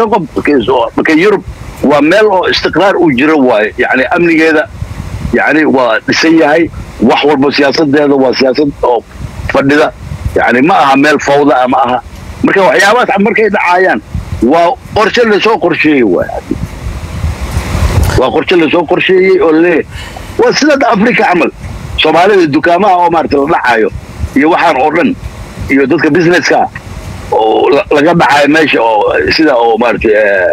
qof marka yurub waa meel oo istiqraar uu jiro waaye yani amnigeeda yani waa dhisan yahay wax walba siyaasadeeda waa siyaasad oo fadhida yani ma aha meel fawda ah ma aha marka waxyaabahaas markay dhacaayaan waa qorshe lasoo qorsheeyey waay waa qorshe lasoo qorsheeyey oo laleeyahay waa sida africa camal soomaalida dukaamaha oo maarata la dhacayo iyo waxaan oo dhan iyo dadka businesska oo laga dhacayo meesha oo sida oo maarata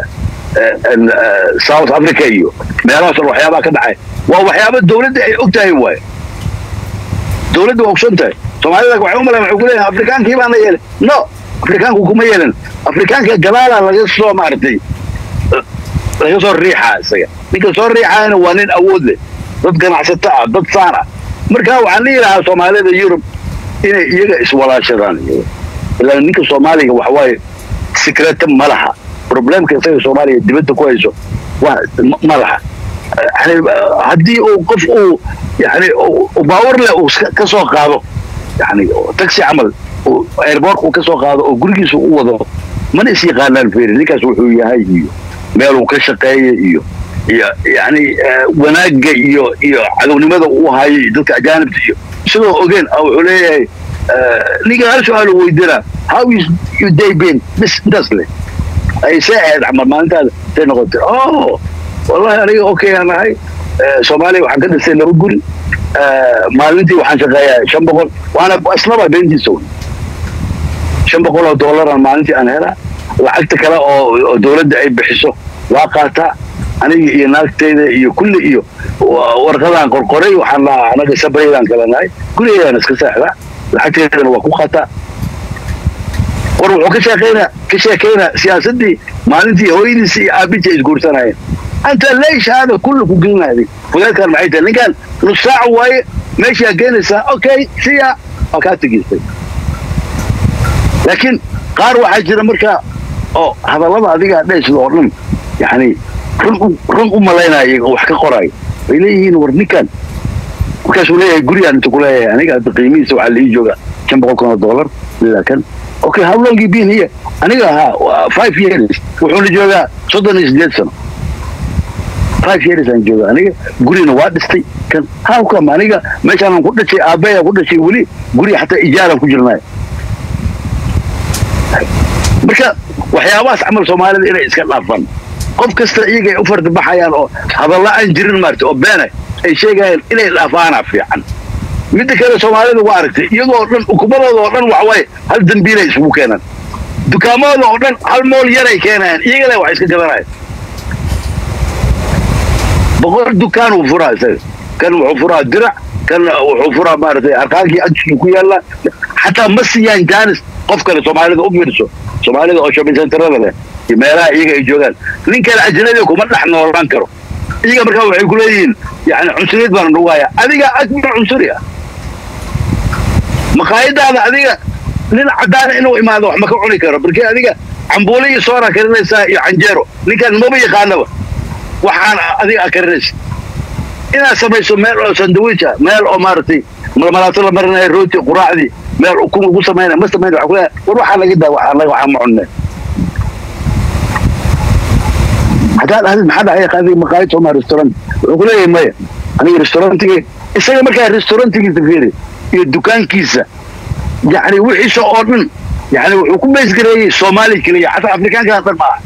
south africa iyo meelahaas oo waxyaabaha ka dhacay waa waxyaaba dawladda ay og tahay waaye dawladda waa ogson tahay soomaalida waxay u malayn waxay ku leeyahay afrikaankii baana yeelay no afrikaanku kuma yeelan afrikaanka gadaala laga soo maaragtay laga soo riixaa isaga ninka soo riixaayana waa nin awood leh dad ganacsato ah dad saan ah marka waxaan dhihi lahaa soomaalida yurub inay iyaga iswalaashadaan ilaa ninka soomaaliga waxawaaye sikreta ma laha problemka isaga soomaaliya dibadda ku hayso ma laha yani haddii uu qof uu yani baawar leh uu ka soo qaado yani taxi camal airbortka uu ka soo qaado oo gurigiisa u wado mana is yaqaanaan feri ninkaas wuxuu yahay iyo meeluu ka shaqeeya iyo iyo yani wanaagga iyo iyo cadownimada uu hayo iyo dadka ajaanibta iyo isagoo ogeen wuxuu leeyahay ninka hal su-aal uu weydiinaa how is you day been bis intaas leh ay see ahayd camal maalintaada say noqotay oh wallahi aniga okay aan ahay soomaaliya waxaan ka dhistay laba guri maalintii waxaan shaqeeyaa shan boqol waana islaba beentiisa wey shan boqol oo doolaraan maalintii aan helaa lacagta kale oo dawladda ay bixiso waa qaataa aniga iyo naagtayda iyo kulli iyo warqadaan qorqoray waxaan lahaa anaga sabraydaan kala nahay gurigeedaan iska seexdaa lacagteedana waa ku qaataa war wuxuu ka sheekeynaa ka sheekeynaa siyaasaddii maalintii hooyadiisa iyo aabinta ay isguursanayeen anta leesh hada kullu ku gelinaaday fudeedkan maxay tahay ninkan nus saac waaye meeshaa keenaysaa okay siya waa kaa tegeystay laakiin qaar waxaa jira markaa oo hadallada adigaa dhaysid oo dhan yani run run u malaynaya iyaga wax ka qoraayo way leeyihiin war ninkan markaasuu leeyahay gurigaan inta ku leeyahay aniga hadda qiimihiisa waxaa laii jooga shan boqol kun oo dollar ilaa kan okay how long you been here aniga ahaa five years wuxuuna joogaa soddon iyo sideed sano five years aan jooga aniga gurina waa dhistay kan how come aniga meeshaanan ku dhashay aabbeya ku dhashay weli guri xataa ijaaraan ku jirnaayo marka waxyaabahaas camal soomaalida inay iska dhaafaan qof kasta iyaga ay u fardibaxayaan oo hadalla aan jirin maarata oo beena ay sheegayaan inay dhaafaana fiican midda kale soomaalida waa aragtay iyagoo dhan ukumadooda oo dhan waxawaaye hal dambiilay isugu keenaan dukaamadooda oo dhan hal mool yaray keenayaan iyaga le wax iska gadanaya boqol dukaan uu furaa isaga kan wuxuu furaa dirac kan wuxuu furaa maaragtay arqaankii agtiisa ku yaalla xataa ma siiyaan jaanis qof kale soomaalida u fiirso soomaalida oo shopping centerada leh iyo meelaha iyaga ay joogaan nin kale ajnabiga kuma dhex noolaan karo iyaga markaa waxay ku leeyihiin yani cunsuriyad baana nagu haya adiga akbar cunsuri ah maqaayadaada adiga nin caddaana inuu imaado wax ma ka cuni karo markii adiga cambuule iyo soora karinaysaa iyo canjeero ninkaan maba yaqaanaba waxaan adiga a karinaysa inaad samayso meel oo sandawij ah meel oo maaragtay malmalaato la marinayo rooti quraacdii meel ukun lagu samaynaya ma samayn waa kuleeyahay war waxaa laga daa waxaa laga waxaa ma cunne haddaad ahdid maxaa dhacay adiga maqaayad sooma restaurant wuxuu ku leeyahay maya aniga restaurantigii isaga markaa restaurantigiisa fiiri iyo dukaankiisa yani wixiisa oo dhan yani wuxuu ku beysgareeyey soomaali keliya xataa afrikaankaa dhan maaha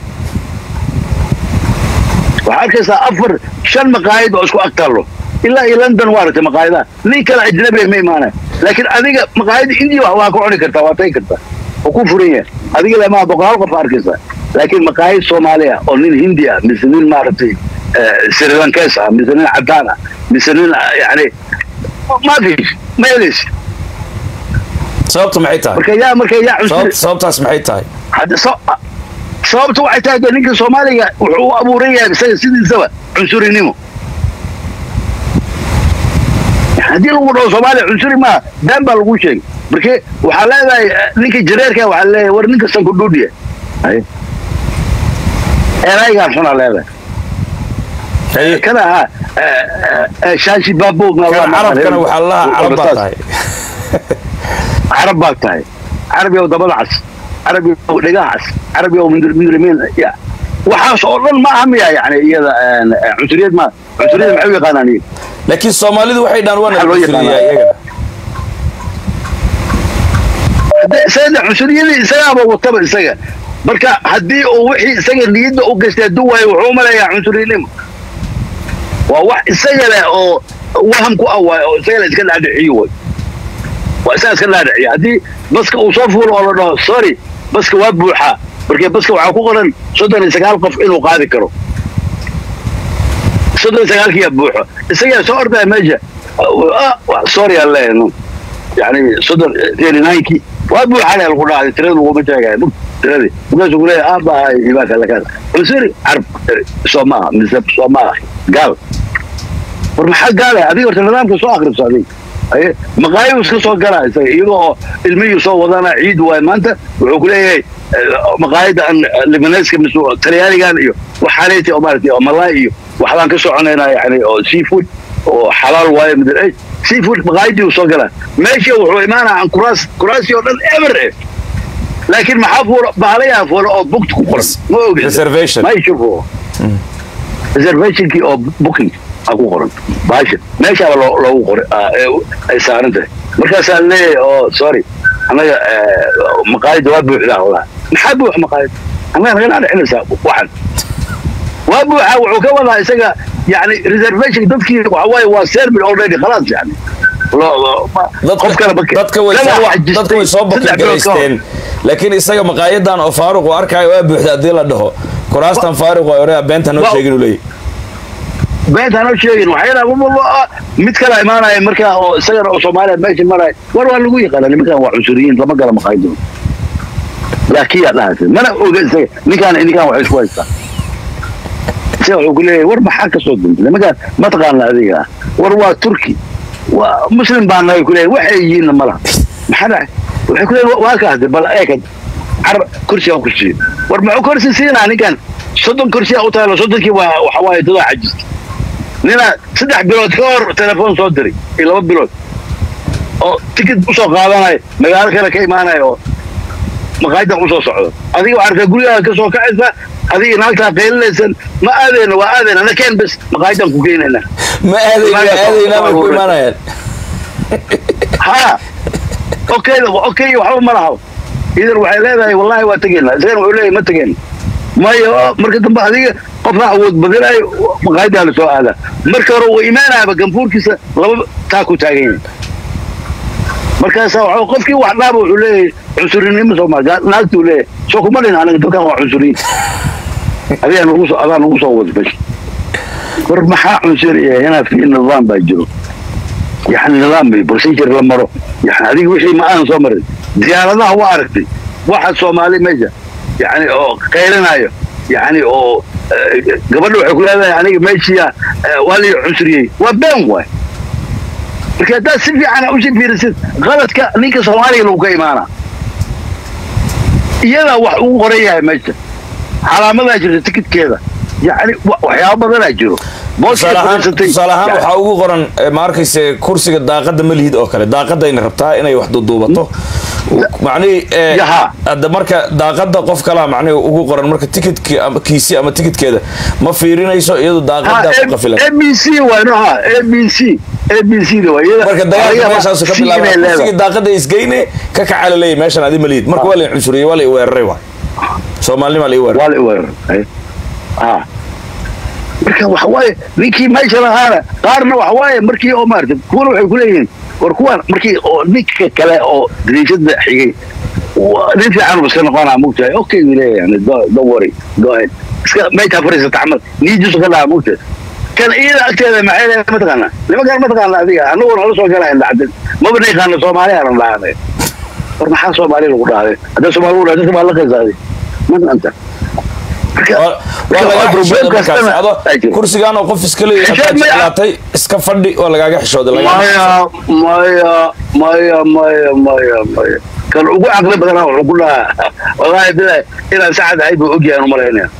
waxaa arkaysaa afar shan maqaayad oo isku agtaallo ilaa iyo london waa aragtay maqaayadaha nin kale ajnabiga ma imaanaya laakiin adiga maqaayada indiya waa ka cuni kartaa waa tagi kartaa oo ku furan yahay adiga lemaha boqolaal qof arkaysaa laakiin maqaayad soomaali ah oo nin hindi ah mise nin maaragtay srilankees ah mise nin caddaan ah mise nin yani ma fish ma helaysi sababtu maxay tahay marka yaa marka yaa cunsuri sababtaas maxay tahay sababta waxay tahay de ninka soomaaliga wuxuu u abuuran yahay isaga sidiisaba cunsurinimo haddii lagu dhaho soomaaliya cunsuri maaha been baa lagu sheegay marke waxaa leedahay ninka jareerka waxaa leeyahay war ninka sankudhuudhiya eraygaan xunaa leedahay kana ahaa shaashi baabo carabkana waxaa lahaa carab baa tahay carab baa tahay carabi oo dabada cas carabi oo dhegaha cas carabi oo mindrimiin ya waxaas oo dhan ma aha miya yani iyada een, een, cunsuriyad ma cunsuriyad maxay u yaqaanaan iyaga laakiin soomaalidu waxay dhahan waa Maxaa loo nacusuriyaa yaqaanaa? iyagana Hadda isaga cunsuriyadii isagaaba wataba isaga marka haddii uu wixii isaga niyadda u gastay hadduu waayo wuxuu u malayaa cunsurinimo waa wax isaga leh oo waham ku ah waay oo isaga leh iska dhaadhiciyo way waa isaga iska dhaadhiciya haddii baska uu soo fuulo oo la dhaho sorry baska waa buuxaa markee baska waxaa ku qoran soddon iyo sagaal qof inuu qaadi karo soddon iyo sagaalkiyaa buuxo isagaa soo ordaya meesha Ah, ah, sorry aan leeyahay yani soddon thirty ninekii waa buuxale lagu dhacday tirada laguma sheegaya mug tiradii markaasuu kuleeyahay aabahay ibaaka lakaada cunsuri carab soo maaha mise soo maaha gaal war maxaa gaale adiga horta nidaamka soo akribso adiga aye maqaayibu iska soo galaa isaga iyagoo oo ilmihii soo wadana ciid waay maanta wuxuu kuleeyahay maqaayada aan libaneska mise talyaanigan iyo waxaaleyti oo maaragtay oo malaay iyo waxbaan ka soconaynaa yani oo seafood oo xalaal waaye middle age seafood maqaayadii uu soo galaa meesha wuxuu imaanaa aan kuraas kuraasi oo dhan ever eh laakiin maxaa fuula baalayaa fuula oo booked ku qoran ma ogid Reservation. ma ishufo reservationkii oo booking a ku qoran baasha meeshaaba loo loogu qoray ah, ee ay saaran tahay markaasaa leeyahay oo sorry annaga eh, maqaayadda waa buuxdaa wallah maxaa buuxa maqaayad annaga naga dhaadhicinaysaa waxan waa buuxa wuxuu ka wadaa isaga yani reservation dadkii waxa waaye waa sermon already khalaas yani Lo- lo- ma- qof kale ma ke- dadka way Kana soo wax jirtay dadka way soo saddex bilood ka hor. bakilgalaysteen laakiin isaga maqaayadan oo faaruq uu arkaayo waa buuxda haddii la dhaho kuraastan faaruq waa oraa beenta noo Wa- sheegin uu leeyahy beentaan oo sheegin waxay yidhaha mid kala imaanaya markaa oo isagana oo soomaaliya meesha maraya war waa lagu yaqaana nimankan waa cunsuriyiin lama gala maqaayadooda laakiin yaa dhahaysa mana oga isaga ninkaan ninkaan waxay isku haystaa isaga wuxuu ku leeyahay war maxaa ka soo duntay nimankaan ma taqaana adiga war waa turki waa muslim baa nahay ku leeyahay waxay yihiinna ma laha maxaa dhacay waxay ku leeyahay waa kaas bal eekad car kursi aan kursiyo war muxuu kursi siinaa ninkan soddon kursi aa u taalo soddonkii waa waxa waaye dadaa cajista nina saddex bilood ka hor telefoon soo diray iyo laba bilood oo tikid usoo qaadanayo magaalo kale ka imaanayo oo maqaayadan usoo socdo adiga waxaa arkaa gurigaaga ka soo kacaysa adiga naagtaa qaylinaysan ma aadeyna waa aadeyna na keen bes maqaayadan ku geynayna ma aadayna aadaynaa bay ku imaanayaan ha okay okay waxba ma laha idan waxay leedahay wallahi waa tegeynaa isagana wuxuu leeyahay ma tegeen mayo marka dambe adiga qofna awood badinayo maqaayadaa la soo aadaa marka hore uu imaanaaba ganfuurkiisa laba taa ku taagan yahay markaasa waxa qofkii wax dhaaba wuxuu leeyahay cunsurinimo sooma naagtuu leeyahay soo kuma dhin aniga dadkan waa cunsuriyin adigaa nagu soo adaa nagu soo wada mesh war maxaa cunsuriya inaa fi nidaam baa jiro يعني نظام بروسيجر لمرو يعني هذيك وشي ما انا صومر ديانتها واركتي واحد صومالي مجا يعني او قيلنايو يعني او قبل waxay ku leedahay aniga meeshiya waa lii cunsuriyey waa been waay marka haddaad si fiican u sii fiirisid qaladka ninka soomaaliga lagu ka imaana iyadaa wax ugu qoran yahay meesha calaamadaa jirta tikidkeeda yani waxyaaba badanaa jiro tusaale ahaan tusaale ahaan waxaa ugu qoran eh, ma arkayse kursiga daaqada ma lihid oo kale daaqadayna rabtaa inay wax duduubato macnihii eh, Yaha. hadda marka daaqada qof kalaa macnihi ugu qoran marka tikidki ama kiisi ama tikidkeeda ma fiirinayso iyadu daaqadaa ku qafilan abc waa nooha abc abc da waa iyada marka dagaalka meeshaasu ka C inay bilaaba leedahay. kursigii daaqada isgeyne ka kaca la leeyahy meeshan adi ma lihid marka waa la cunsuriyey waa la i weeraray waay soomaalnima la i weeraray waa la weeraray ha marka waxa waaye ninkii meesha lahaana qaarna waxa waaye markii oo maarata kuwana waxay kuleeyihiin war kuwan markii oo ninka kale oo dariishada xigay waa nin fiican iska noqonaa mugtahay okay buu leeyahay yani don't don't worry go ahead iska meesha fariisata camal niidiisu ka dhaca mugtahay kan iyada agteeda maxay leedahay mataqaanaa nimankaan mataqaana adiga anaguna la soo galayn dhacdin maba naqaana soomaaliya aan dhahanay war maxaa soomaaliya lagu dhahday hadda soomaali lagu dhahday dadka baa la qaysaaday man anta marka waa waa lagaa xishooday markaas kastana ado ay jiro. kursigaan oo qof iska leeyahay Xishood haddaad ma- jeclaatay iska fadhi waa lagaaga xishooday lagaa maya maya maya maya maya maya kan ugu caqli badanaa wuxuu ku dhahaa wallaahi bilahi inaan sacad ahay buu ogyahay anu malaynaya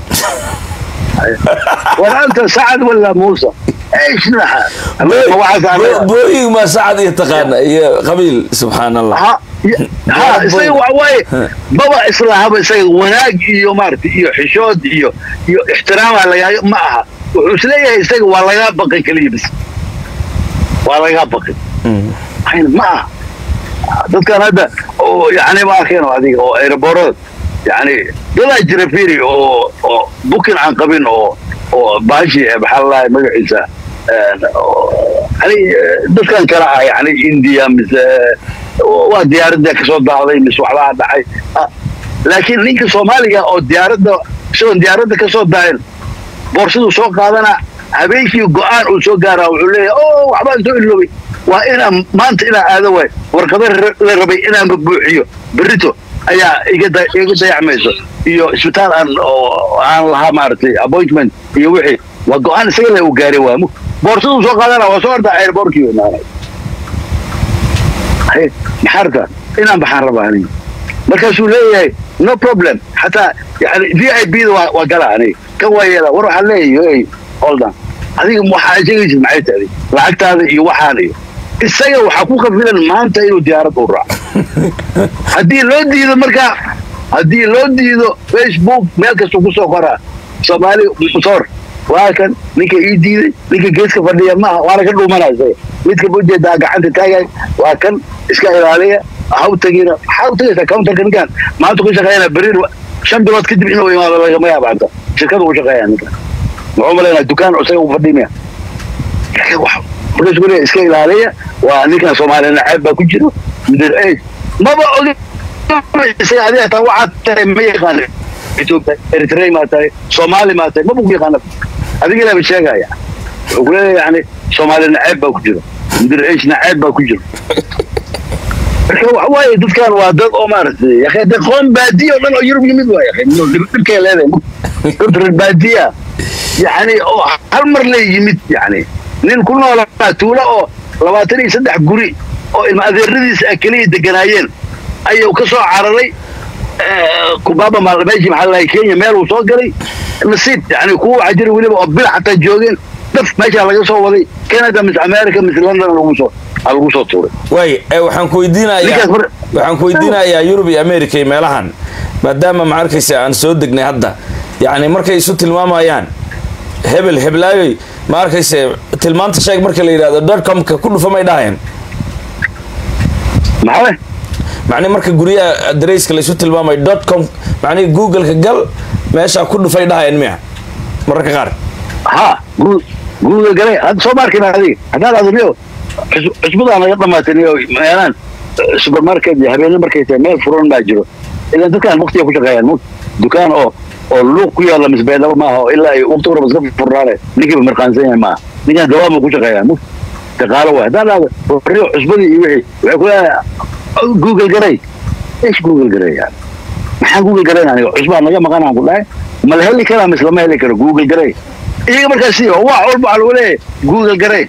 war anta sacad wala muusa ايش لها booyig ma sacad iyo taqaana iyo qabiil subxaan allah ها ha isaga waxa waaye baba islahaba isaga wanaag iyo maaragtay iyo xishood iyo iyo ixtiraama lagaa ma aha wuxuu isleeyahay isaga waa lagaa baqay keliya bis waa lagaa baqay ma aha dadkan hadda oo yani ma arkeen adiga oo aeroboorada yani dadaa jira firi oo oo bukin aan qabin oo oo baashi maxaa lalahay magaciisa yani dadkan kale ah yani india mise waa diyaaradda kasoo daahday mise waxbaa dhacay laakiin ninka soomaaliga oo diyaaradda isagoon diyaaradda kasoo daahin boorsaduu soo qaadana habeenkii go-aan uu soo gaaraa wuxuu leeyahay o waxbaan soo iloobay waa inaan maanta inaan aado waay warqado la rabay inaanba buuxiyo berrito ayaa iga dayacmayso iyo isbitaal aan aan lahaa maaragtay appointment iyo wixii waa go-aan isaga le uu gaaray waa boorsaduu soo qaadana waa soo ordaa airbortkii imaanay maxaa rabtaa inaan baxaan rabaa aniga markaasuu leeyahay no problem xataa yani v i b da waa gala aniga kan waa yeela war waxaan leeyahay holdan adiga waxaa sheegaysid maxay tahay lacagtaada iyo waxaan iyo isaga waxaa ku kafilan maanta inuu diyaarad u raaco haddii loo diido markaa haddii loo diido facebook meel kastuu kusoo qoraa soomaali musoor waa kan ninka ii diiday ninka geeska fadhiya maaha waana ka dhuumanaa isaga midka ujeedaa gacanta taagay waa kan iska ilaaliya ha u tagina maxaa u tagaysaa counterka ninkan maanta ku shaqeeyana berir shan bilood kadib inuu imaado lagama yaaba hanta shirkada u shaqeeya ninkan muxuu malaynaa dukaan isaga u fadhimaya markaasuu leeya iska ilaaliya waa ninkan soomaaliya naceeb baa ku jiro middle age maba ogi isaga adiga hataa waxaad tahay ma yaqaana ethiopia eritrea maa tahay soomaali maa tahay maba ku yaqaana adiga ilaaba sheegaya wuxuu ku leeyahay yani soomaaliya naceeb baa ku jiro middle age naceeb baa ku jiro marka waxa waaye dadkan waa dad oo maaragtay yakhay dad qoom baadiya oo dhan oo yurub yimid waa yakhay dhibkay leedahay dad reer baadiya yani oo hal mar le yimid yani nin ku noolaa tuulo oo labaatan iyo saddex guri oo ilma adeeradiisa keliya deganaayeen ayuu ka soo cararay kubaaba meeshii maxaa lalahay kenya meel uu soo galay nasiib yani kuwa waxaa jira weliba oo bil xataa joogeen daf meeshaa laga soo waday canada mise america mise london lagu soo lagu soo tuuray way waxaan ku weydiinayaa waxaan ku weydiinayaa yurub iyo america iyo meelahan maadaama ma arkaysa aan soo degnay hadda yacni markay isu tilmaamayaan hebel heblaayoy ma arkayse tilmaanta sheeg marka la yidhahdo dotcomka ku dhufa may dhahayeen maxaa macni marka guryaha adareyska laysu tilmaamayo dotcom macnihi googleka gal meeshaa ku dhufay dhahayeen miya mararka qaar ha google galay hadda soo maarkin adiga haddaan adniyo cusbadaan naga dhamaataniyo meelaan supermarket iyo habeenne markay tahay meel furan baa jiro ilan dadkaan waktiga ku shaqeeyaan dukaan oo oo luuq ku yaalla misbeedaba maaha oo ilaa ay waqti warba iska furnaane ninkiiba mirqaansan yahay maaha ninkaan dawaama ku shaqeeyaan daqaalo waay haddaan dhahdo warriyo cusbadii iyo wixii waxay ku leedahay google garay ish google garay yani maxaan google garayn aniga cusbaa naga maqanaan ku dhahay ma la heli karaa mise lama heli karo google garay iyaga markaasi wax walba waxaa lagu leeyahay google garay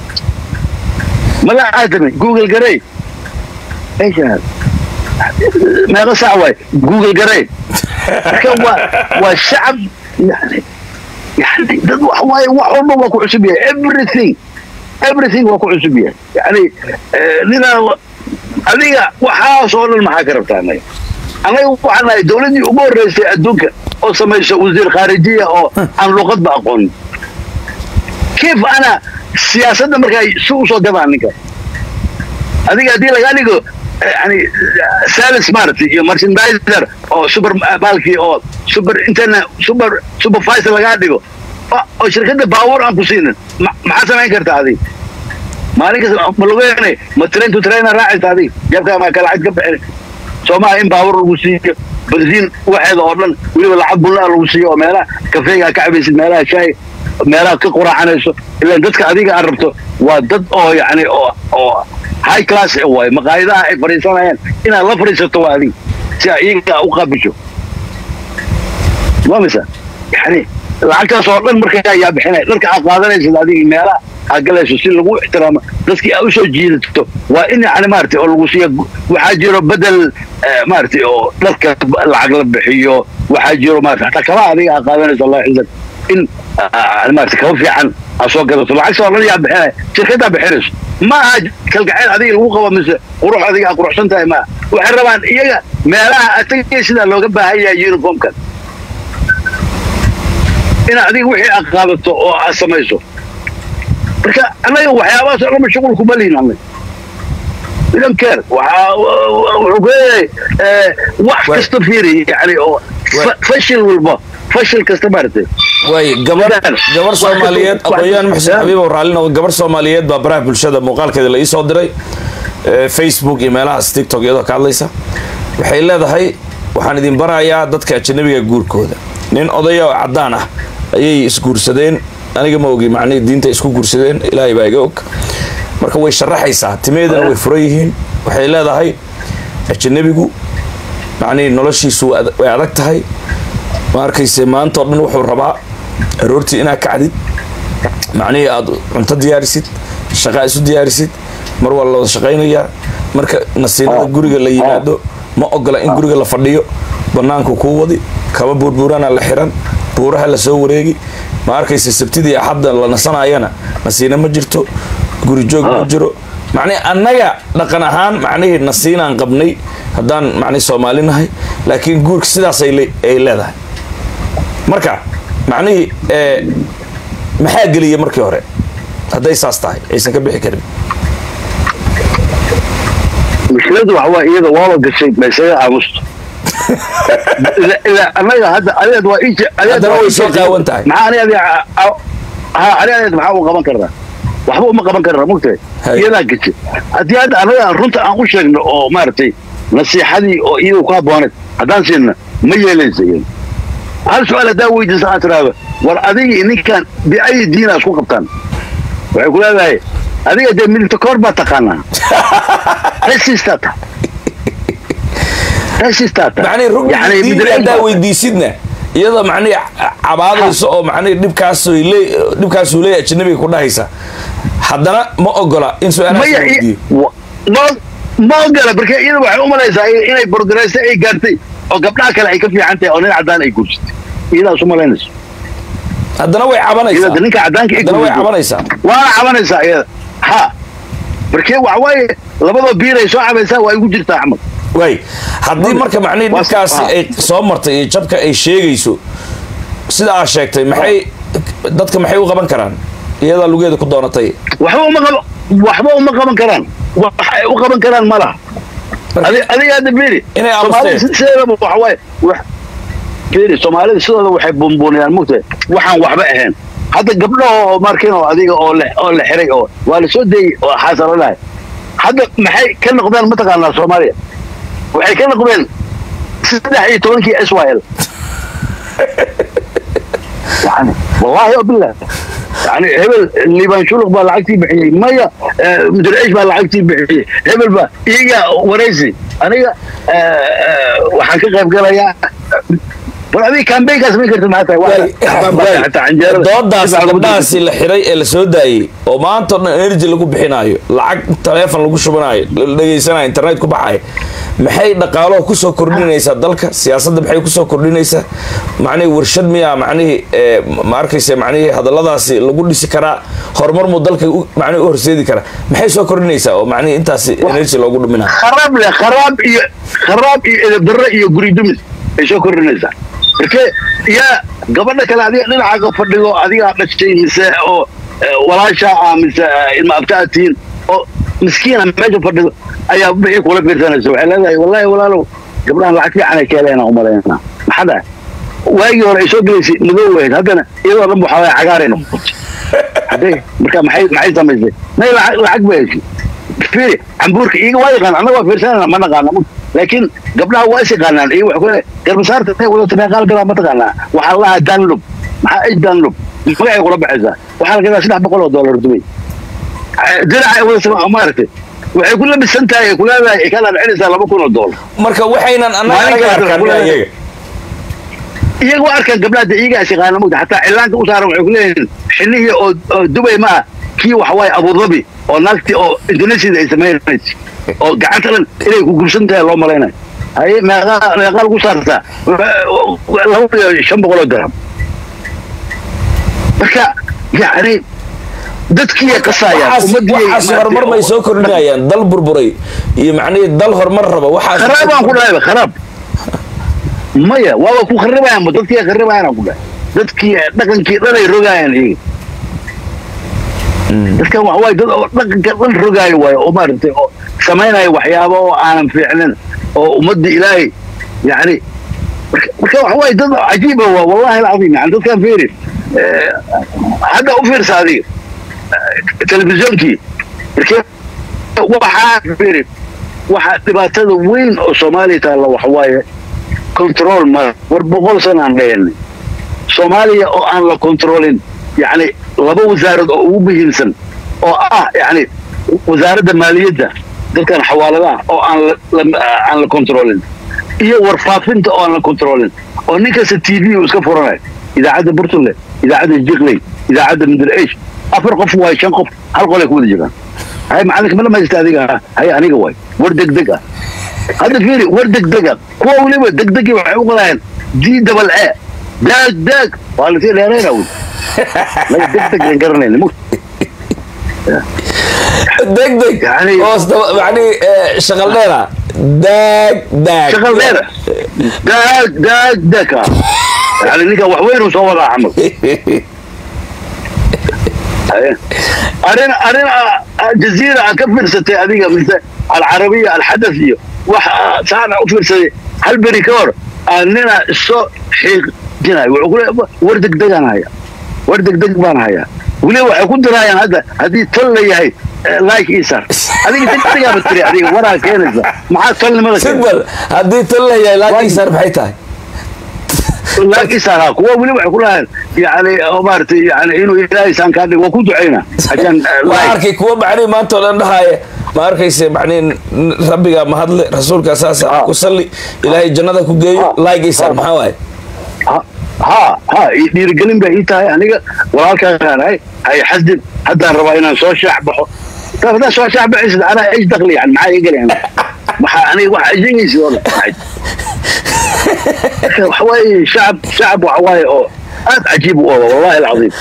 mala aadami google garay eeshaad meeqa sac waay google garay marka waa waa shacab yani yani dad wax waaye wax walba waa ku cusub yahay everything everything waa ku cusub yahay yani ninaa adiga waxaas oo dhan maxaa ka rabtaa anaga anaga waxaan nahay dawladdii ugu horreysay adduunka oo samaysa wasiir khaarijiya oo aan luqadba aqoonin kiif ana siyaasadda markaa si usoo gadaan ninka adiga haddii lagaa dhigo yani sales maaragtay iyo merchandiser oo super baalkii oo super internet super supervisor lagaa dhigo oo shirkadda baabuur aan ku siinin maxaa samayn kartaa adiga maalin kasta ma lugeynay ma train to trainer raacaysa adiga jabkaa maa ka lacag ka bixin soomaha in baabuur lagu siiyo bensiin waxeeda oo dhan weliba lacag bullaa lagu siiyo oo meelaha kafeegaa ka cabaysid meelaha shaay meelaha ka quraacanayso ilaan dadka adiga aan rabto waa dad oo yani oo oo high class waay maqaayadaha ay fadhiisanayaan inaad la fadhiisato waa adiga si a iyaga u qaabisho mamisa yani lacagtaas oo dhan marka ayaa bixinaya dharka aad qaadanaysid adiga meelaha aad galayso si lagu ixtiraamo dadkii aad usoo jiidato waa in yani maaragtay oo lagu siiya waxaa jiro bedel maaragtay oo dharka lacag la bixiyo waxaa jiro maarata hataa kaba adiga aad qaadanayso allah xizak in maarata kaba fiican aad soo gadato lacagta oo dhan yaa bixinaya shirkaddaa bixinayso ma aha kalgacayl adiga lagu qabo mise qurux adiga aad quruxsan tahay maa waxay rabaan iyaga meelaha atagay sidaa looga baahan yahay uniformkan inaad adiga wixii aad qaadato oo aad samayso marka annaga waxyaabahaas oo dhan shuqul kuma lihin annaga we don't care waxaa wuxuu ku leeyahay wax kasta fiiri yani oo fashil walba fashil kasta maaragtay waay gabar gabar soomaaliyeed aqoon-yahan muxsin xabiib oo raalli noqo gabar soomaaliyeed baa baraha bulshada muuqaalkeeda la iisoo diray facebook iyo meelahaas tiktok iyadoo ka hadlaysa waxay leedahay waxaan idin barayaa dadka ajanabiga guurkooda nin odaya oo caddaan ah ayay isguursadeen aniga ma ogi macnihii diinta isku guursadeen ilaahay baa iga og marka way sharaxaysaa timaheedana way furan yihiin waxay leedahay ajanabigu macnihii noloshiisu way adag tahay ma arkayse maanta o dhan wuxuu rabaa aroortii inaad kacdid macnihii aada cunto diyaarisid shaqaa isu diyaarisid mar waa la wada shaqaynayaa marka nasiinada guriga la yimaado ma ogola in guriga la fadhiyo banaanku kuu wadi kaba buurbuurana la xiran buuraha la soo wareegi ma arkayse sabtidii axadda la nasanayana nasiina ma jirto guri joog ma jiro macnihi annaga dhaqan ahaan macnihii nasiinaan qabnay haddaan macnihi soomaali nahay laakiin guurka sidaas ay leedahay marka macnihii maxaa geliya markii hore hadday saas tahay aysan ka bixi karin mushkiladu waxa waa iyada waaba gashay maysaga aamusto ilaa annaga hadda adeed waa ij haddana way soo qaawan tahay maxaa ani adi ha ani adeed maxaa u qaban karnaa waxba uma qaban karnaa mugtahay iyadaa gashay haddii hadda annaga runta aan u sheegno oo maaragtay nasiixadii oo iyada ku habbooneed haddaan siinna ma yeelaysa iyada hal su-aal haddaa weydiisa aad tiraahdo war adigii ninkan biayi diina isku qabtaan waxay ku leedahay adiga dee midibta koor baa taqaanaa resistaata resistaata macnihi rugni diini haddaa weydiisidna iyadoo macnihi cabaadayso oo macnihi dhibkaasuu lee dhibkaasuu leeyahay ajanabiga ku dhahaysa haddana ma ogola in su-aalahaas la weydiiyo ma ogola marka iyada waxay u malaysaa inay borgaraysa ay gaartay oo gabdhaha kale ay ka fiican tahay oo nin caddaan ay guursatay iyadaas u malaynayso haddana way cabanaysaa iyada ninka caddaanka ay haddana way guursatay cabanaysaa waana cabanaysaa iyada ha markee waxa waaye labadoo biiray soo cabaysaa waa igu jirtaa axmed waay haddii marka macnihi Waa- dhibkaasi ah. ay soo martay iyo jabka ay sheegayso sida aad sheegtay maxay dadka maxay u qaban karaan iyadaa lugeeda ku doonatay waxba uma qaba waxba uma qaban karaan wax ay u qaban karaan ma laha Adi- adiga hadda fiiri Inay Soomaalida aamusteen. sideedaba waxa waaye wax fiiri soomaalida sidooda waxay bunbuniyaan mugtahay waxaan waxba ahayn hadda gabdho oo markin oo adiga oo le oo la xiray oo waa la soo deeyey oo xaasaro lahay hadda maxay ka noqdeen mataqaanaa soomaaliya waxay ka noqdeen saddex iyo tobankii s y l yani wallahi o bilah yani hebel liibaan shuluq baa lacagtii bixiyey maya mudir ciish baa lacagtii bixiyey hebel baa iyaga waraysi aniga waxaan ka qayb galayaa bal adiga kambeynkaas ma kartid maxaa tahay xataa canjeerada doodaas gabdhahaasi la xiray ee la soo daayey oo maanta o dhan energy lagu bixinaayo lacag taleefon lagu shubanayo la dhegaysanayo internet ku baxayo maxay dhaqaalaha kusoo kordhinaysaa dalka siyaasadda maxay kusoo kordhinaysaa macnihii warshad miyaa macnihii ee, ma arkaysa macnihii hadalladaasi lagu dhisi karaa horumar muu dalka u- macnihi u horseedi karaa maxay soo kordhinaysaa oo macnihii intaasi energy loogu dhuminaa kharaab leh kharaab iyo kharaab iyo edabdarre iyo guri dumis ay soo kordhinaysaa marke yaa gabadha kale adiga dhinacaaga fadhigo adigaa dhashay mise oo eh, walaashaa ah mise eh, ilma abtaa tihiin oo miskiina meesha fadhido ayaa bixii kula fiirsanaysa waxay leedahay wallahi walaalow gabdhahan lacag fiican ay ka heleena umalaynaa maxaa dhahay waagii hore ay soo gelaysay madow ahayd haddana iyadoo dhan waxaa waaya cagaaray noqotay hadee marka maxay maxay samaysay may lacag lacag bay heshay fiiri cambuurka iyaga waa yaqaan annaga waa fiirsanana ma naqaana laakiin gabdhaha waa is yaqaanaan iyo wax kule garbasaarta ay wadata meeqaal gadaa ma taqaanaa waxaa la lahaa danlub maxaa ay danlub magacay kula baxaysaa waxaa la gadaa saddex boqol oo doolar dubay diraca ay wadata maaragtay waxay ku labisan tahay ay kuleedahay ay ka dhaadhicinaysaa laba kun oo doolar marka waxaynan annaga Maalinka anaga arkaan kale iyaga iyaga waa arkaan gabdhaha de iyagaa is yaqaana mogta xataa cilaanka u saaran waxay ku leeyihiin xillihii oo oo dubay ma ah kii waxa waaye abudabi oo naagtii oo indonesiada ay samaynaysa oo gacanta dhan inay ku gursan tahay loo malaynayo haye meeqaa meeqaa lagu saartaa laba iyo shan boqol oo dirham marka yacni dadkiiya qasaayaan waxaas horumar bay soo kordhinayaan dal burburay iyo macnihii dal horumar raba waxaas kharaabaan ku dhahay kharaab maya waaba ku kharibayaan dadkiiya kharibayaan ku dhahay dadkii dhaqankii dhan ay rogaayaan iyaga dadkan waxa waaye dad oo dhaqanka dhan rogaayo waayo oo maaragtay oo samaynaya waxyaabo oo aanan fiicnin oo ummadda ilaahay yacni marka marka waxa waaye dad cajiiba waa wallahi alcadiim yani dadkan fiiri hadda u fiirsa adiga telefisyonkii markee waxaa fiiri waxa dhibaatada weyn oo soomaaliya taalla waxa waaye control ma war boqol sana aan dhayanay soomaaliya oo aan la controlin yacni laba wasaarad oo ugu muhiimsan oo ah yacni wasaaradda maaliyadda dadkan xawaaladaha oo aan aan la controlin iyo warfaafinta oo aan la controlin oo nin kasta t v uu iska furanayo idaacadda burtule idaacadda jikley idaacadda middle age afar qof waay shan qof hal qolay ku wada jiraan hay macalinka ma dhamaysta adiga hay aniga waay war degdeg ah hadda fiiri war degdeg ah kuwa weliba degdegii waxay u qalaayeen d dabal e daag daag waa lasii dheerayna wy laga degdeg aan garanayna degdeg hoos macnihi shaqal dheera daag daag shaqal dheera daag daag daag ah yani ninka wax weyn uu soo wadaa camal arrin arrin jaziira a ka fiirsatay adiga mise alcarabiya alxadath iyo wax saana u fiirsaday hal beri ka hor nina isoo xiiqjinayo wuxuu kule war degdegaan haya war degdeg baan hayaa weliba waxay ku diraayaan hadda haddii tol la yahay like isar adiga degdegaaba tiri adiga waraa keenaysa maxaa tolnimada sidbal haddii tol la yahay like isar maxay tahay laakiin kuwa weli waxay ku lahayn yani maaragtay yani inuu ilaahay saan kaa dhigo waa ku ducayna ajaan waa arkay kuwa macnihi maanta oo dhan dhahaaya ma arkayse macnihi rabbiga mahadle rasuulka saasa ku salli ilaahay jannada ku geeyo laagiisaan maxaa waaye ha ha dhiirigelin bay ii tahay aniga walaalkaan hay hay xasdin haddaan rabaa inaan soo shaac baxo haddaan soo shaac baxaysid anaa ish dakli yani maxaa iga galayaan maxaa aniga waxa ajengaysid oo dhan waxawaaye shacab shacab waxawaaye oo aad cajiib u oga wallahi alcadiim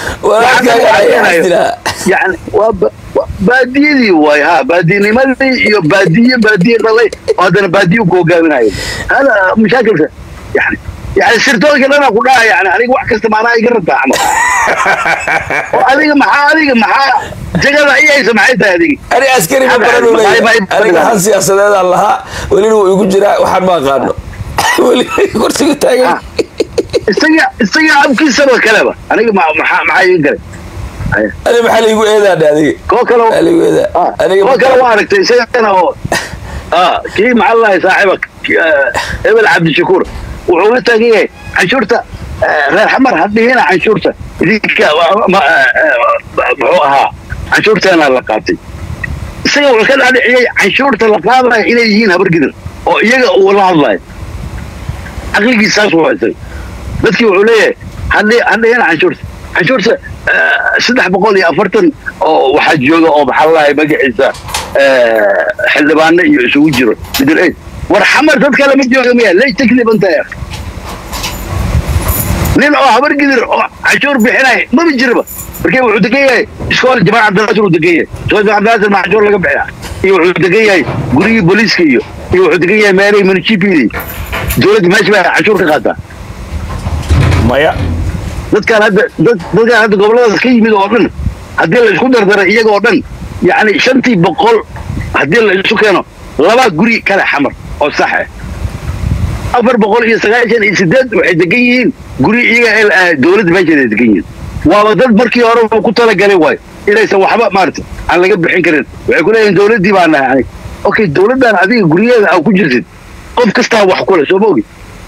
yani waa baadiyadii waay ha baadiyanimadii iyo baadiye baadiye dhalay oo haddana baadiye ku hogaaminayo hada mashaakilka yani yani sirtoonka dhana ku dhaha yani aniga wax kasta maanaa iga rabtaa camal oo adiga maxaa adiga maxaa jagada iyaysa maxay tahay adiga ani askari ma baran u leeyahay aniga han siyaasadeedaan lahaa welina wuu igu jiraa waxaan ma aqaano weli kursiga taagan isaga isaga abkiisaba kaleba aniga maxaa maxaa iga galay ani maxaa laigu eedaadha adiga koo kale maxaa laigu eedaa aniga koo kale waa aragtay isagana oo kii maxaa lahay saaxiiba ebel cabdishakuur wuxuu la taagan yahay canshuurta reer xamar hadhihina canshuurta idinka muxuu ahaa canshuurteena la qaatay isaga wuxuu ka dhaadhiciyey canshuurta la qaadaya inay yihiin habargidir oo iyaga uu la hadlayo caqligiis saas waa isaga dadkii wuxuu leeyahay hadhihina canshuurta canshuurta saddex boqol iyo afartan oo waxaa jooga oo maxaa lahay magaciisa xildhibaano iyo isugu jiro middle age war xamar dad kale ma jooga miya lay taklibantahay nin oo habar gidir oo canshuur bixinaya maba jiraba markii wuxuu degan yahay iskool jamaal cabdinaasir uu degan yahay iskool jamaal cabdinaasir ma canshuur laga bixiya iyo wuxuu degan yahay gurigii booliiska iyo iyo wuxuu degan yahay meelihii municipality dowladda meesha baa canshuur ka qaataa maya dadkaan hadda dadkaan hadda goboladaas ka yimid oo dhan haddii la isku dardaray iyaga oo dhan yacni shantii boqol haddii la isu keeno laba guri kale xamar oo sax ah afar boqol iyo sagaashan iyo sideed waxay degan yihiin guri iyaga dowladda meesheeda degan yihiin waaba dad markii hore ku talagalay waayo inaysan waxba maarata aan laga bixin karin waxay ku leeyihin dowladdii baa nahay anig okay dowladdan adiga guryaheeda aa ku jirtid qof kastaa wax kule soo maogi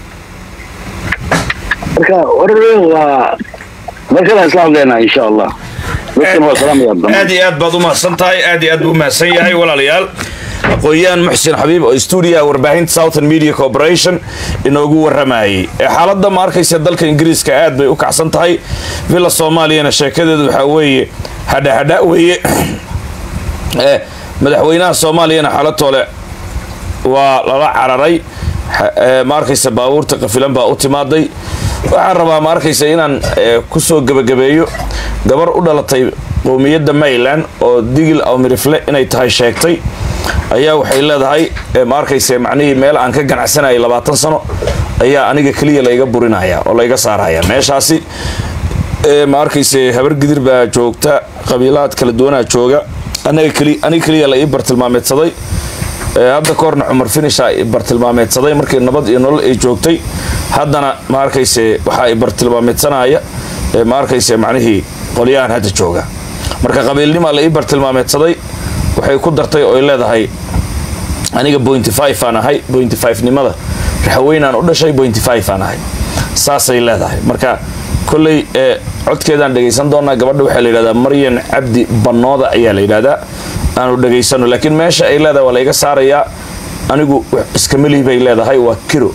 marka hore waa markala isla hadleynaa insha allah aad iyo aad baad umahadsan tahay aad iyo aad buu umahadsan yahay walaalayaal aqoon-yahan muxsin xabiib oo stuudiyaha warbaahinta southern media corporation inoogu waramayay xaaladda ma arkaysa dalka ingiriiska aad bay u kacsan tahay villa soomaaliyana sheekadeedu waxaa weeye hadhahadha weeye madaxweynaha soomaaliyana xaalatoole waa lala cararay ma arkaysa baabuurta qafilan baa u timaaday waxaan rabaa ma arkaysa inaan kusoo gebagabeeyo gabar u dhalatay qowmiyadda mayland oo digil awmirifle inay tahay sheegtay ayaa waxay leedahay ma arkayse macnihii meel aan ka ganacsanayay labaatan sano ayaa aniga keliya layga burinaya oo layga saaraya meeshaasi ma arkayse habar gidir baa joogta qabiilaad kala duwanaa jooga aniga keliya la ii bartilmaameedsaday hadda kahorna cumar finisha i bartilmaameedsaday markii nabad iyo nolol ay joogtay haddana ma arkayse waxaa i bartilmaameedsanaya ma arkayse macnihii qolyahan hadda jooga marka qabiilnimaa la ii bartilmaameedsaday waxay ku dartay oo ay leedahay aniga pointy five aan ahay pointy five nimada raxweynaan u dhashay pointy five aan ahay saasay leedahay marka kolley ee codkeedaan dhegaysan doonaa gabadha waxaa la yidhahdaa maryan cabdi bannooda ayaa la yidhahdaa aanu dhegaysano laakiin meesha ay leedahay waa la iga saarayaa anigu iskamelihi bay leedahay waa kiro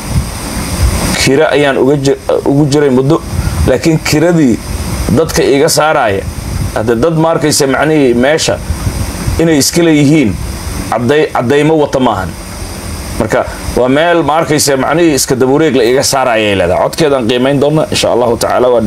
kira ayaan ugu jiray muddo laakiin kiradii dadka iga saaraya hadde dad ma arkaysa macnihii meesha inay iska leeyihiin caddaymo wata maahan marka waa meel ma arkaysa macnihii iska dabuureeg la iga saarayay leedahay codkeedaan qiimayn doona insha allahu tacaala waa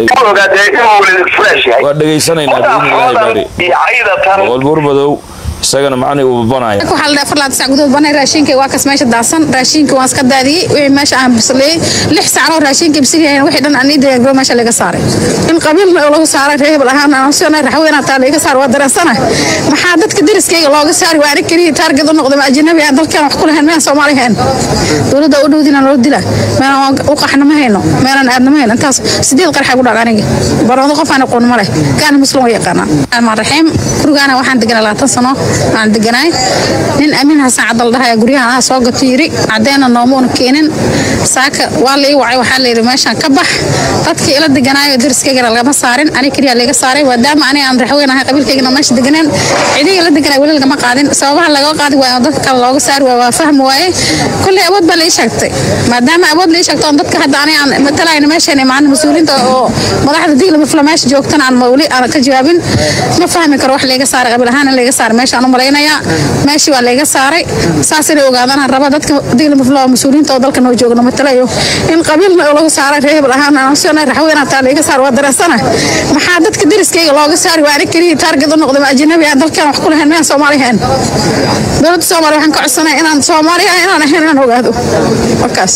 dhegaysanaynaa biidnillahi baari boqol buurmadow isagana macnii uu babanaya waxaa la dhaha afar laad sac gudood banay raashinka waa kas meesha daadsan raashinka waan iska daadiyey wixii meesha aan bisleeyey lix sacnoo raashinka bisilyahayn wixii dhan aan ii diyaagro meesha laga saaray in qabiilna oo lagu saaray reer hebel ahaan aan soo raxweyna taa laga saar waa dareensana maxaa dadka deriskayga looga saari waa anig keliya taargad u noqday ma ajnabi aan dalkan wax ku lahayn meelaan soomaali hayn dowladda u dhowdina loo dila meelaan u qaxna ma hayno meelaan aadna ma hayno intaas sideed qarxa ku dhac aniga baroodo qof aan aqoon ma leh kaana muslim waa yaqaanaa almaan raxiim gurigaana waxaan deganaa labaatan sano aan deganaay nin amiin xasan cadal dhahaya guryahan ah soo gato yiri caddeena noomuuna keenin saaka waa la ii wacay waxaa layidhi meeshaan ka bax dadkii ila deganaayo deriskaygana lagama saarin ani keliya laga saaray maadaama ani aan raxweyn ahay qabiilkaygana meesha deganeen cidiga la deganay weli lagama qaadin sababaha laga qaadi waayo oo dadka kale looga saari waayo waa fahmi waaye kolley awood baa la ii sheegtay maadaama awood la ii sheegto oon dadka hadda ani aan matalayna meeshan imaan mas-uuliinta oo madaxda digla mafla meesha joogtana aan weli aan ka jawaabin ma fahmi karo wax layga saaray qabiil ahaan in layga saaray meeshaan u malaynayaa meeshii waa layga saaray saas inay ogaadaan raba dadka digla mafla mas-uuliinta oo dalka noo joogno matalayo in qabiilna oo lagu saaray reer hebel ahaan aan soo raxweynaa taa layga saar waa dareensana maxaa dadka deriskayga looga saari waa anig keliya taargad u noqday ma ajnabi aan dalkan wax ku lahayn meelaan soomaali hayn dowladda soomaaliya waxaan ka codsanaya inaan soomaali ah inaan ahayn inaan ogaado warkaas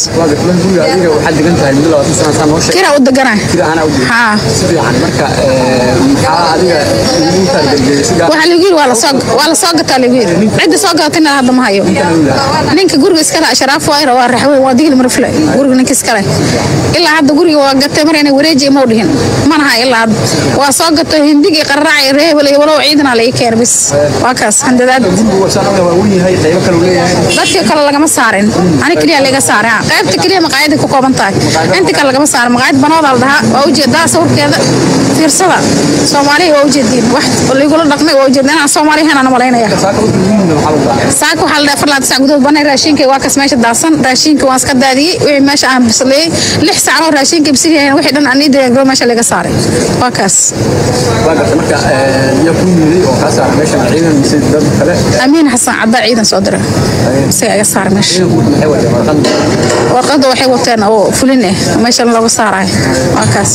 kira u deganaa haa waxaa lagu yiri waa lasoo gataa lagu yiri cidda soo gadatayna hadda ma hayo ninka guriga iskale ashraaf waayra waa raxweyn waa digli marfle guriga ninka iskale ilaa hadda guriga waa gatay mar inay wareeji mau dhihin manaha ilaa hadda waa soo gato hindigii qarraaci reebel iyo walow ciidana la ii keenay bis waa kaas handadaad dadka kale lagama saarin ani keliya laga saaray qaybta keliya maqaayada ku kooban tahay inta kale lagama saarin maqaayad banooda la dhahaa waa ujeedaa sawirkeeda fiirsada soomaaliya waa ujeediin wax ligula dhaqmay waa ujeedin inaan soomaali ahayn aan malaynaya saaka waxaa la dhaha afar laad sac gudood banay raashinka waa kas meesha daadsan raashinka waan iska daadiyey wixii meesha aan bisleeyey lix sacnoo raashinka bisilyahayn wixii dhan aan ii diyaagro meesha laga saaray waa kaas amiin xasan caddaa ciidan soo dira isaga iga saara meesha warqadda waxay wateen oo fulin ah meeshan looga saarayo waa kaas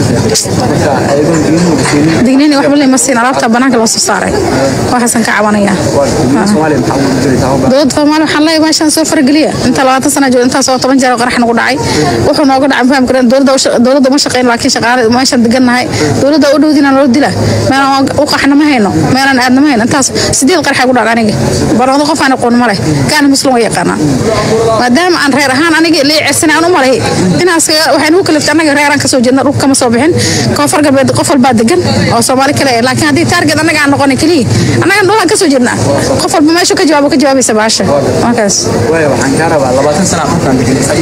digniini waxba lama siin alaabta banaanka loo soo saaray waxaasan ka cabanaya dowladda soomaaliya waxaan leeyahay meeshaan soo farageliya inta labaatan sana jooga intaas oo toban jeer qarax nagu dhacay wuxuu nooga dhacay fahmi kareen dowladda uma shaqeyn laakiin shaqaale meeshaan degannahay dowladda u dhowdina loo dila meelaan u qaxna ma hayno meelaan aadna ma hayno intaas sideed qarxa ku dhac aniga baroodo qof aan aqoon ma leh kaana muslim waa yaqaanaa maadaama aan reer ahaan aniga lii cersana aan u malay inaas waxaan ugu kaliftay annaga reeraan kasoo jeedna dhulka kama soo bixin koonfur galbeed qof walbaa degan oo soomaali kale laakiin haddii taarget annaga aan noqonin keliya annagan dhulaan kasoo jeednaa qof walba meeshu ka jawaabo ka jawaabaysa baasha markaas waxaan kaa rabaa labaatan sana dhulkaan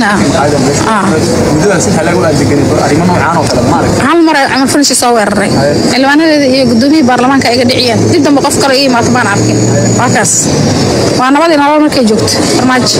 hal mar ay cumar finishi soo weeraray xildhibaanadeeda iyo gudoomiyihii baarlamaanka ayga dhiciyeen dib dambe qof kale ii imaato baan arkin waa kaas waa nabadii nolol markay joogto farmaajo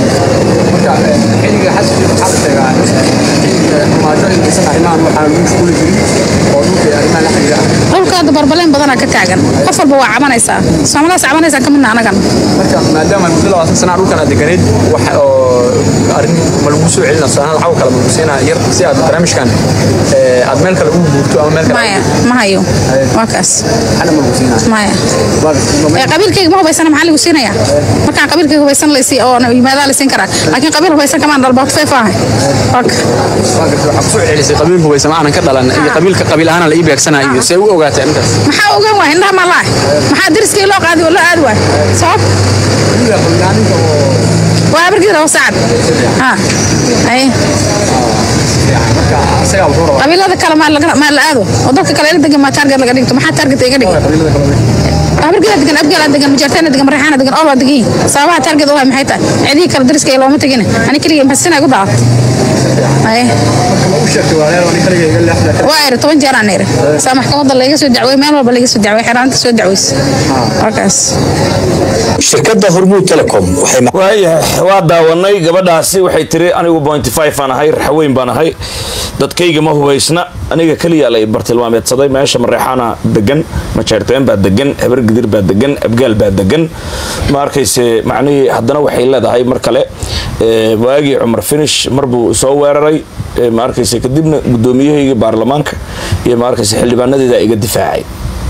dhulka hadda barbaleen badanaa ka taagan qof walba waa cabanaysaa soomalidaas cabanaysaa ka midna anagan maadaama muddo labaatan sana dhulkan aad deganeed arrin ma lagu soo celina sanad xaw kale ma lagu siinaa yar si aad barnaamijkan ee, aad meel kale ugu guurto ama meel kale maya ma hayo waa kaas xana ma lagu siinaa maya ee qabiilkayga ma hubaysana maxaa lagu siinaya markaan qabiilkayga hubaysan laysi oo yimaadaa la siin karaa laakiin qabiil hubaysan kamaan dhalba ku feefaahay waka waa gartay waxaa kusoo celisay qabiil hubaysa ma aanan ka dhalan iyo qabiilka qabiil ahaan la ii beegsanaa iyo see u ogaatay intaas maxaa ogaan waay indhaha ma lahay maxaa deriskii loo qaadi oo loo aadi waay sabab waa abargiira oo sacad ha ay isagaa wuxuu rabaa qabiilada kale maa laga- maa la aado oo dadka kale ila degan maa taarget laga dhigto maxaa taarget iga dhigi qabiilada kale abargiira degan abgaala degan majarteena degan marexaana degan olwa degan yihiin sababaha taarget u hay maxay tahay cidihii kale deriska iyo looma tegin ani keligay maxsina igu daacad ay ma u sheegtay waa reer ani kaliya iga leexda waa iri toban jeer aan iri saa maxkamadda layga soo dacwey meel walba layga soo dacwey xeraanta soo dacweysa waa kaas shirkadda hormuud telecom waxay waayahay waa daawanay gabadhaasi waxay tiri anigu pointy five aan ahay raxweyn baan ahay dadkayga ma hubaysna aniga keliya la bartilmaameedsaday meesha mareexaana degan majeerteen baa degan habar gidir baa degan abgaal baa degan ma arkayse macnihii haddana waxay leedahay mar kale ee, waagii cumar finish marbuu soo weeraray ee, ma arkayse kadibna gudoomiyahayga baarlamaanka iyo ma arkayse xildhibaanadeeda iga difaacay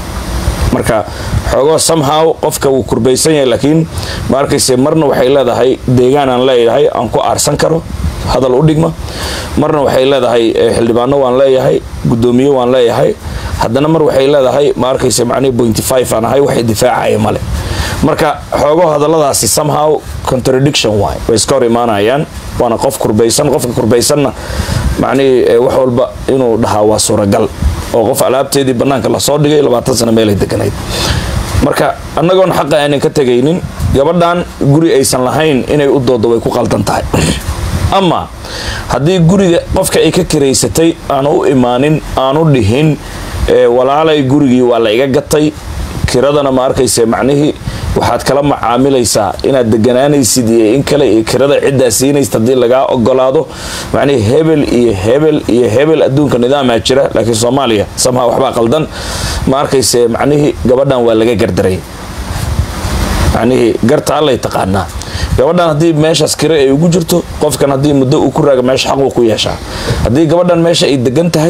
marka xoogoo somehow qofka wuu kurbaysan yahay laakiin ma arkayse marna waxay leedahay deegaan aan leeyahay aan ku aarsan karo hadal u dhigma marna waxay leedahay eh, xildhibaano waan leeyahay gudoomiye waan leeyahay haddana mar waxay leedahay ma arkayse macnihi pointy five aan ahay waxay difaacaya male marka xoogoo hadalladaasi somehow contradiction waay way iska hor imaanayaan waana qof kurbaysan qofka kurbaysanna macnihii eh, wax walba inuu dhahaa waa suuragal oo qof alaabteedii bannaanka lasoo dhigay labaatan sano meelay deganayd marka annagoon xaqa aanan ka tegaynin gabadhan guri aysan lahayn inay u doodo way ku qaldan tahay ama haddii guriga qofka ay ka kiraysatay aanu u imaanin aanu dhihin ee, walaalay gurigii waa la iga gatay kiradana ma arkayse macnihii waxaad kala macaamilaysaa inaad deganaanaysid iyo in kale iyo kirada ciddaa siinaysid haddii lagaa ogolaado macnihii hebel iyo hebel iyo hebel adduunka nidaamaa jira laakiin soomaaliya samha waxbaa qaldan ma arkayse macnihii gabadhan waa laga gardaray macnihii garta allay taqaanaa gabadhan haddii meeshaas kire ay ugu jirto qofkan haddii muddo uu ku raaga meesha xaquu ku yeeshaa haddii gabadhan meesha ay degan tahay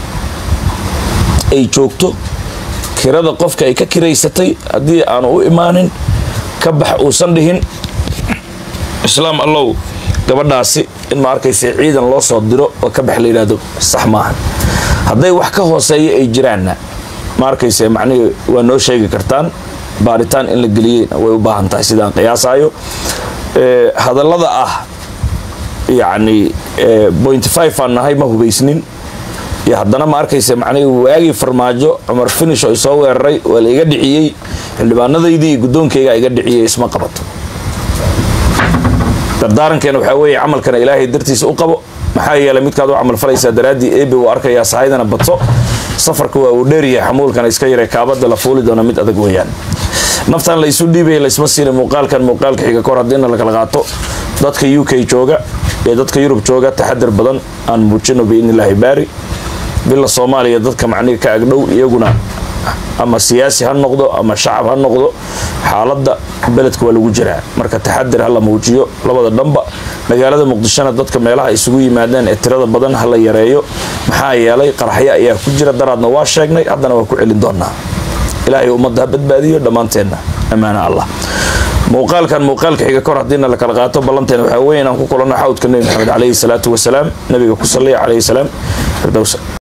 ay joogto kirada qofka ay ka kiraysatay haddii aanu u imaanin ka bax uusan dhihin islaam allow gabadhaasi in ma arkaysa ciidan loo soo diro oo ka bax la yidhaahdo sax maahan hadday wax ka hooseeya ay jiraanna ma arkaysa macnihii waa noo sheegi kartaan baaritaan in la geliyeyna way u baahan tahay sidaan qiyaasayo Ee, hadallada ah yacni ee, point five aan nahay ma hubaysnin iyo haddana ma arkaysa macnihii waagii farmaajo cumar finish oo isoo weeraray waa la iga dhiciyey xildhibaanadaydii iyo guddoonkayga iga dhiciyey isma qabato dardaarankeena waxaa weeye camalkana ilaahay dartiisa u qabo maxaa yeelay midkaad u camal falaysaa daraaddii eebe uu arkayaa sahaydana badso safarka waa uu dheeryahay xamuulkana iska yaray kaabada la fuuli doona mid adag weeyaan naftan la isu dhiibaya laysma siina muuqaalkan muuqaalka xiga kor haddiina la kala qaato dadka u k jooga ee dadka yurub jooga taxadar badan aan muujino biidnillaahi baari bila soomaaliya dadka macnihi ka agdhow iyaguna ama siyaasi ha noqdo ama shacab ha noqdo xaaladda beledka waa lagu jiraa marka taxadir ha la muujiyo labada dhanba magaalada muqdishona dadka meelaha isugu yimaadeen ee tirada badan ha la yareeyo maxaa yeelay qaraxyo ayaa ku jira daraadna waa sheegnay haddana waa ku celin doonaa ilaahay ummadda ha badbaadiyo dhammaanteenna ammaana allah muuqaalkan muuqaalka xiga kor haddiina la kala qaato ballanteena waxaa weeye inaan ku kulanno xawdka nebi maxamed calayhi salaatu wasalaam nabiga ku salliya calayhi salaam firdowsa